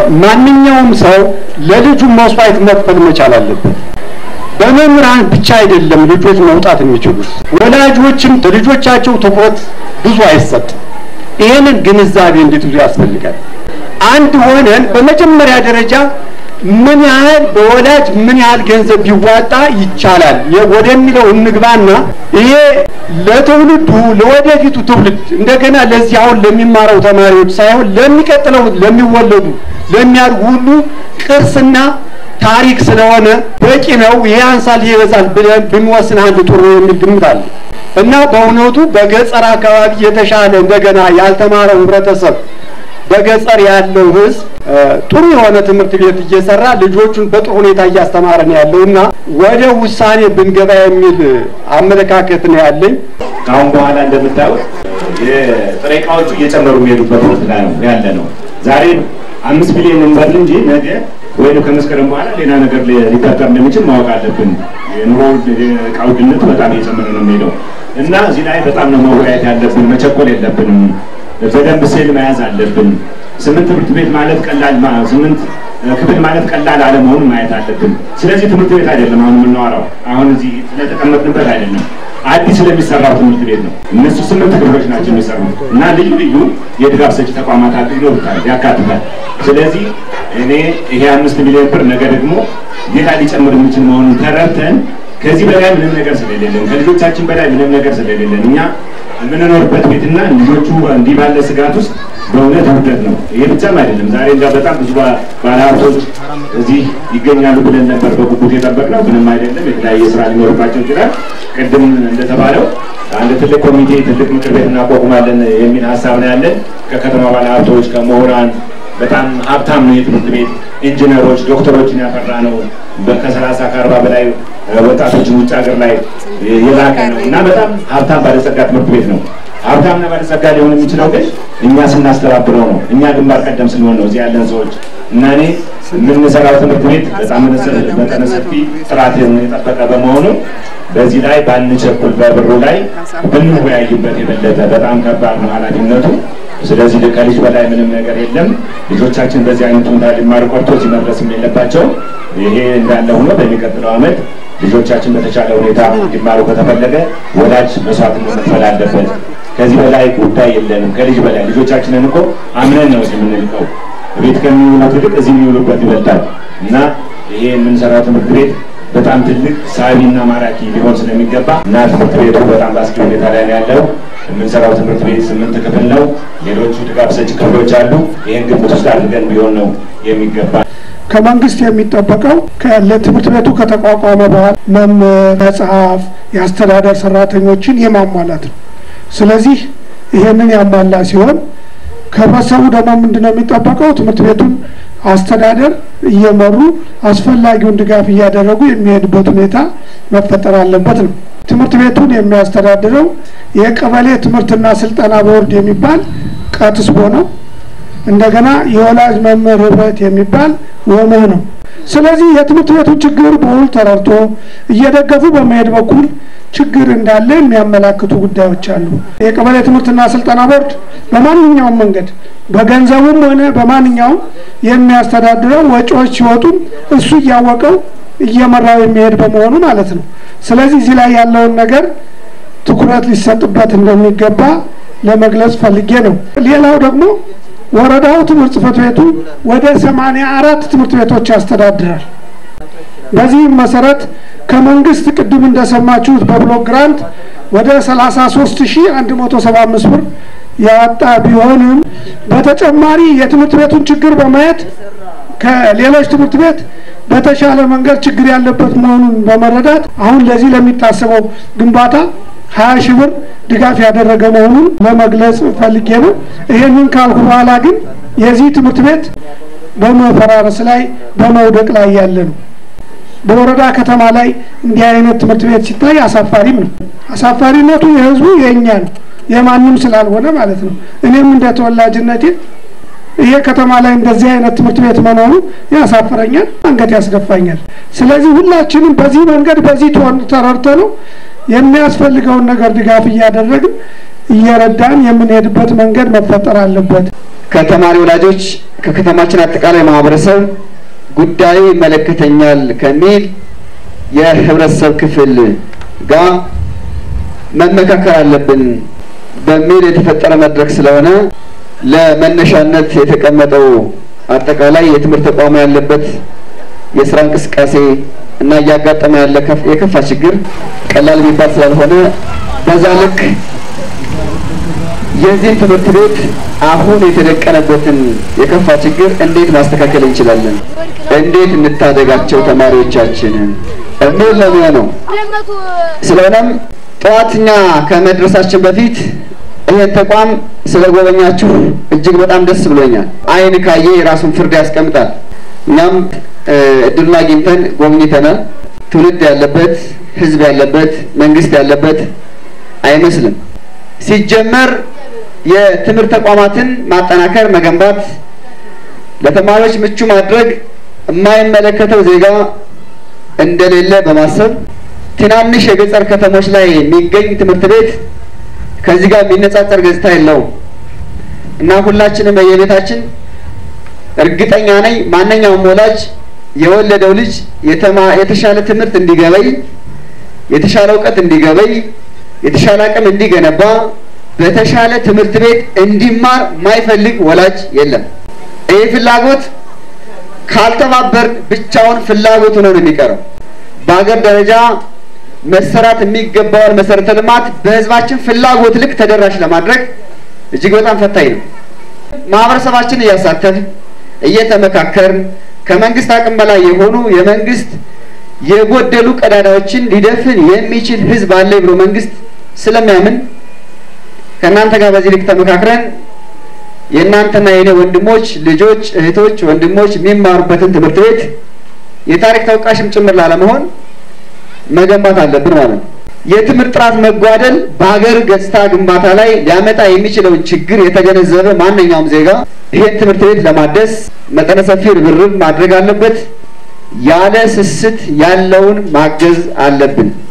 ማንኛውም ሰው ለልጁ መስዋዕት መክፈል መቻል አለበት። በመምህራን ብቻ አይደለም ልጆች መውጣት የሚችሉት፣ ወላጆችም ለልጆቻቸው ትኩረት ብዙ አይሰጥም። ይህንን ግንዛቤ እንድትይዙ ያስፈልጋል። አንድ ሆነን በመጀመሪያ ደረጃ ምን ያህል በወላጅ ምን ያህል ገንዘብ ቢዋጣ ይቻላል ወደሚለው እንግባና ይሄ ለትውልዱ ለወደፊቱ ትውልድ እንደገና ለዚህ አሁን ለሚማረው ተማሪዎች ሳይሆን ለሚቀጥለው ለሚወለዱ ለሚያድጉ ሁሉ ቅርስና ታሪክ ስለሆነ በቂ ነው። ይሄ አንሳል ይሄ ይበዛል ብለን ብንወስን አንድ ጥሩ ነው የሚል ግምት አለ እና በእውነቱ በገጠር አካባቢ የተሻለ እንደገና ያልተማረው ህብረተሰብ በገጠር ያለው ህዝብ ጥሩ የሆነ ትምህርት ቤት እየሰራ ልጆቹን በጥሩ ሁኔታ እያስተማረ ነው ያለው እና ወደ ውሳኔ ብንገባ የሚል አመለካከት ነው ያለኝ። ከአሁን በኋላ እንደምታዩት የጥሬ እቃዎቹ እየጨመሩ የሚሄዱበት ወቅት ላይ ነው ያለ ነው። ዛሬ አምስት ቢሊዮን እንበል እንጂ ነገ ወይም ከመስከረም በኋላ ሌላ ነገር ሊፈጠር እንደሚችል ማወቅ አለብን። የኑሮ እቃ ውድነት በጣም እየጨመረ ነው የሚሄደው እና እዚህ ላይ በጣም ነው መወያየት ያለብን። መቸኮል የለብንም። በደንብ ስዕል መያዝ አለብን። ስምንት ትምህርት ቤት ማለት ቀላል ስምንት ክፍል ማለት ቀላል አለመሆኑን ማየት አለብን። ስለዚህ ትምህርት ቤት አይደለም አሁን የምናወራው፣ አሁን እዚህ ስለተቀመጥንበት አይደለም፣ አዲስ ስለሚሰራው ትምህርት ቤት ነው። እነሱ ስምንት ክፍሎች ናቸው የሚሰሩት እና ልዩ ልዩ የድጋፍ ሰጪ ተቋማት ይኖሩታል፣ ያካትታል። ስለዚህ እኔ ይሄ አምስት ሚሊዮን ብር ነገ ደግሞ ሌላ ሊጨምር የሚችል መሆኑን ተረድተን ከዚህ በላይ ምንም ነገር ስለሌለን ከልጆቻችን በላይ ምንም ነገር ስለሌለን እኛ የምንኖርበት ቤትና ልጆቹ እንዲህ ባለ ስጋት ውስጥ በእውነት ውርደት ነው። ይሄ ብቻም አይደለም። ዛሬ እንጃ በጣም ብዙ ባለሀብቶች እዚህ ይገኛሉ ብለን ነበር በጉጉት የጠበቅነው። ምንም አይደለም። የተለያየ ስራ ሊኖርባቸው ይችላል። ቅድም እንደተባለው አንድ ትልቅ ኮሚቴ ትልቅ ምክር ቤት እናቋቁማለን የሚል ሀሳብ ነው ያለን ከከተማ ባለሀብቶች ከምሁራን በጣም ሀብታም ነው የትምህርት ቤት ኢንጂነሮች፣ ዶክተሮችን ያፈራ ነው። ከሰላሳ ከአርባ በላይ ወጣቶችን ውጭ ሀገር ላይ የላከ ነው እና በጣም ሀብታም ባለጸጋ ትምህርት ቤት ነው። ሀብታምና ባለጸጋ ሊሆን የሚችለው ግን እኛ ስናስተባብረው ነው። እኛ ግንባር ቀደም ስንሆን ነው እዚህ ያለን ሰዎች እና እኔ የምንሰራው ትምህርት ቤት በጣም መጠነ ሰፊ ጥራት የጠበቀ በመሆኑ በዚህ ላይ ባንቸኩል፣ በብሩ ላይ ብንወያይበት የበለጠ በጣም ከባድ ነው ኃላፊነቱ። ስለዚህ ከልጅ በላይ ምንም ነገር የለም። ልጆቻችን በዚህ አይነት ሁኔታ ሊማሩ ቀርቶ እዚህ መድረስም የለባቸው። ይሄ እንዳለ ሆኖ በሚቀጥለው ዓመት ልጆቻችን በተቻለ ሁኔታ እንዲማሩ ከተፈለገ ወላጅ መስዋዕትነት መክፈል አለበት። ከዚህ በላይ ጉዳይ የለንም። ከልጅ በላይ ልጆቻችንን እኮ አምነን ነው እዚህ የምንልቀው። ቤት ከሚውሉት ይልቅ እዚህ የሚውሉበት ይበልጣል እና ይሄ የምንሰራው ትምህርት ቤት በጣም ትልቅ ሳቢና ማራኪ ሊሆን ስለሚገባ እና ትምህርት ቤቱ በጣም በአስጊ ሁኔታ ላይ ነው ያለው። የምንሰራው ትምህርት ቤት ስምንት ክፍል ነው። ሌሎቹ ድጋፍ ሰጪ ክፍሎች አሉ። ይህን ግምት ውስጥ አድርገን ቢሆን ነው የሚገባ። ከመንግስት የሚጠበቀው ለትምህርት ቤቱ ከተቋቋመ በኋላ መምህር፣ መጽሐፍ፣ የአስተዳደር ሰራተኞችን የማሟላት ነው። ስለዚህ ይሄንን ያሟላ ሲሆን ከህብረተሰቡ ደግሞ ምንድን ነው የሚጠበቀው? ትምህርት ቤቱን አስተዳደር እየመሩ አስፈላጊውን ድጋፍ እያደረጉ የሚሄድበት ሁኔታ መፈጠር አለበት ነው። ትምህርት ቤቱን የሚያስተዳድረው የቀበሌ ትምህርትና ስልጠና ቦርድ የሚባል ቀትስቦ ነው። እንደገና የወላጅ መምህር ህብረት የሚባል ወመህ ነው። ስለዚህ የትምህርት ቤቱን ችግር በውል ተረድቶ እየደገፉ በመሄድ በኩል ችግር እንዳለ የሚያመላክቱ ጉዳዮች አሉ። የቀበሌ ትምህርትና ስልጠና ቦርድ በማንኛውም መንገድ በገንዘቡም ሆነ በማንኛውም የሚያስተዳድረው ወጪዎች ሲወጡም እሱ እያወቀው እየመራው የሚሄድ በመሆኑ ማለት ነው። ስለዚህ እዚህ ላይ ያለውን ነገር ትኩረት ሊሰጥበት እንደሚገባ ለመግለጽ ፈልጌ ነው። ሌላው ደግሞ ወረዳው ትምህርት ጽሕፈት ቤቱ ወደ ሰማንያ አራት ትምህርት ቤቶች ያስተዳድራል። በዚህም መሰረት ከመንግስት ቅድም እንደሰማችሁት በብሎክ ግራንት ወደ 33175 ብር ያወጣ ቢሆንም በተጨማሪ የትምህርት ቤቱን ችግር በማየት ከሌሎች ትምህርት ቤት በተሻለ መንገድ ችግር ያለበት መሆኑን በመረዳት አሁን ለዚህ ለሚታሰበው ግንባታ ሀያ ሺህ ብር ድጋፍ ያደረገ መሆኑን ለመግለጽ ፈልጌ ነው። ይሄንን ካልኩ በኋላ ግን የዚህ ትምህርት ቤት በመፈራረስ ላይ በመውደቅ ላይ ያለ ነው። በወረዳ ከተማ ላይ እንዲህ አይነት ትምህርት ቤት ሲታይ አሳፋሪም ነው። አሳፋሪነቱ የህዝቡ የእኛ ነው፣ የማንም ስላልሆነ ማለት ነው። እኔም እንደ ተወላጅነቴ ይሄ ከተማ ላይ እንደዚህ አይነት ትምህርት ቤት መኖሩ ያሳፍረኛል፣ አንገት ያስደፋኛል። ስለዚህ ሁላችንም በዚህ መንገድ በዚህ ተረድተ ነው የሚያስፈልገውን ነገር ድጋፍ እያደረግን እየረዳን የምንሄድበት መንገድ መፈጠር አለበት። ከተማሪ ወላጆች ከከተማችን አጠቃላይ ማህበረሰብ ጉዳዩ ይመለከተኛል ከሚል የህብረተሰብ ክፍል ጋር መመካከር አለብን በሚል የተፈጠረ መድረክ ስለሆነ ለመነሻነት የተቀመጠው አጠቃላይ የትምህርት ተቋሙ ያለበት የስራ እንቅስቃሴ እና እያጋጠመ ያለ የከፋ ችግር ቀላል የሚባል ስላልሆነ በዛ ልክ የዚህን ትምህርት ቤት አሁን የተደቀነበትን የከፋ ችግር እንዴት ማስተካከል እንችላለን፣ እንዴት እንታደጋቸው ተማሪዎቻችንን የሚል ነው የሚሆነው። ስለሆነም ጠዋትኛ ከመድረሳችን በፊት ይህን ተቋም ስለጎበኛችሁ እጅግ በጣም ደስ ብሎኛል። ዓይን ካየ የራሱን ፍርድ ያስቀምጣል። እኛም እድሉን አግኝተን ጎብኝተናል። ትውልድ ያለበት ህዝብ ያለበት መንግስት ያለበት አይመስልም። ሲጀመር የትምህርት ተቋማትን ማጠናከር፣ መገንባት፣ ለተማሪዎች ምቹ ማድረግ የማይመለከተው ዜጋ እንደሌለ በማሰብ ትናንሽ የገጠር ከተሞች ላይ የሚገኝ ትምህርት ቤት ከዚህ ጋር የሚነጻጸር ገጽታ የለውም እና ሁላችንም በየቤታችን እርግጠኛ ነኝ ማንኛውም ወላጅ የወለደው ልጅ የተሻለ ትምህርት እንዲገበይ፣ የተሻለ እውቀት እንዲገበይ፣ የተሻለ አቅም እንዲገነባ፣ በተሻለ ትምህርት ቤት እንዲማር ማይፈልግ ወላጅ የለም። ይህ ፍላጎት ካልተባበር ብቻውን ፍላጎት ሆኖ ነው የሚቀረው። በሀገር ደረጃ መሰራት የሚገባውን መሰረተ ልማት በህዝባችን ፍላጎት ልክ ተደራሽ ለማድረግ እጅግ በጣም ፈታኝ ነው። ማህበረሰባችን እያሳተፍ እየተመካከርን ከመንግስት አቅም በላይ የሆኑ የመንግስት የጎደሉ ቀዳዳዎችን ሊደፍን የሚችል ህዝብ አለ ብሎ መንግስት ስለሚያምን ከእናንተ ጋር በዚህ ልክ ተመካክረን የእናንተና የኔ ወንድሞች ልጆች፣ እህቶች፣ ወንድሞች የሚማሩበትን ትምህርት ቤት የታሪክ ተወቃሽም ጭምር ላለመሆን መገንባት አለብን ማለት ነው። የትምህርት ጥራት መጓደል በሀገር ገጽታ ግንባታ ላይ ሊያመጣ የሚችለውን ችግር የተገነዘበ ማንኛውም ዜጋ ይህን ትምህርት ቤት ለማደስ መጠነ ሰፊ ርብርብ ማድረግ አለበት። ያለ ስስት ያለውን ማገዝ አለብን።